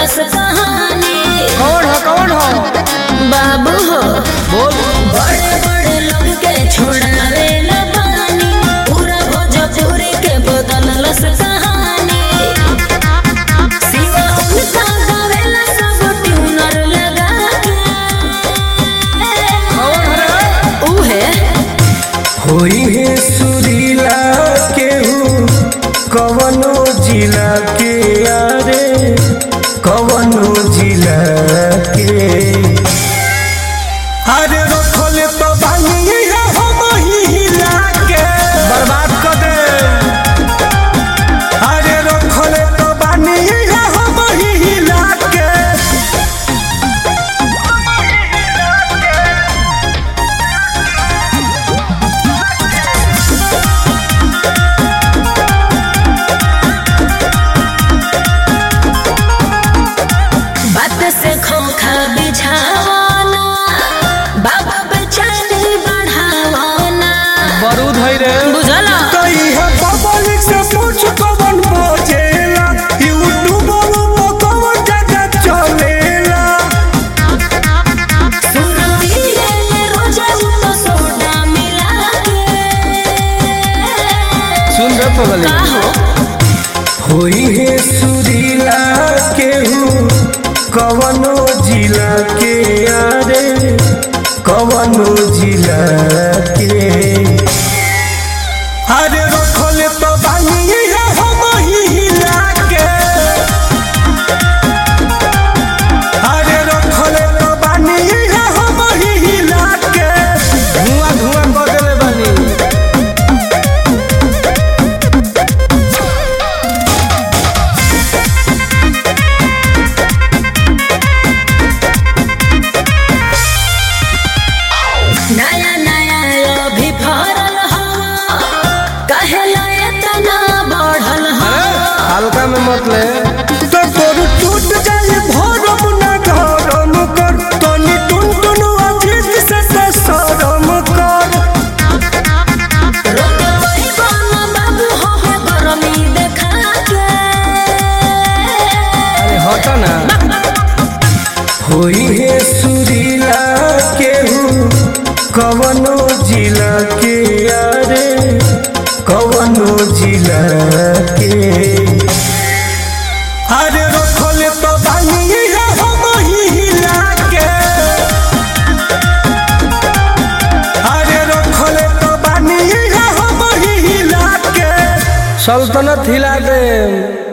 बदलस कहानी कौन हो कौन हो बाबू हो बोल बड़े बड़े लोग के छोड़ावे न पानी पूरा भोजपुरी के बदलस कहानी सिवा उनका गावेला सब ट्यूनर लगा के कौन हो रे उहे होई है सुरीला केहू कवनो जिला के यारे कवनो जिला के अरे रखल तो बानी है हम ही हिला के बर्बाद कर दे अरे रखल तो बानी है हम ही हिला के बात से खोखा बिछावाना बाबा बेचैनी बढ़ावाना बारूद है रे बुझला कई है पब्लिक से पूछ कवन बजेला यूट्यूब पर कवन जगह चलेला सुरतीले रोजा तो सोडा मिला के सुन रे पगली का हो होई है सुरीला केहू कवनो जिला के यारे कवनो जिला के अरे रखल तो बानी है हम ही हिला के अरे रखल तो बानी है हम ही हिला के धुआं धुआं कर देले बानी नया नया अभी फरल हो कहेला इतना बढ़ल हो हल्का में मत ले तो तोर टूट जाए भरम ना गरम कर तनी टुन टुन अजीत से से शरम कर रोक पैबा ना बाबू हो हो गरमी देखा के अरे हट ना होई है सुरीला केहू कवनो जिला के यारे कवनो जिला के अरे रखल तो बानी है हम ही हिला के अरे रखल तो बानी है हम ही हिला के सल्तनत हिला दे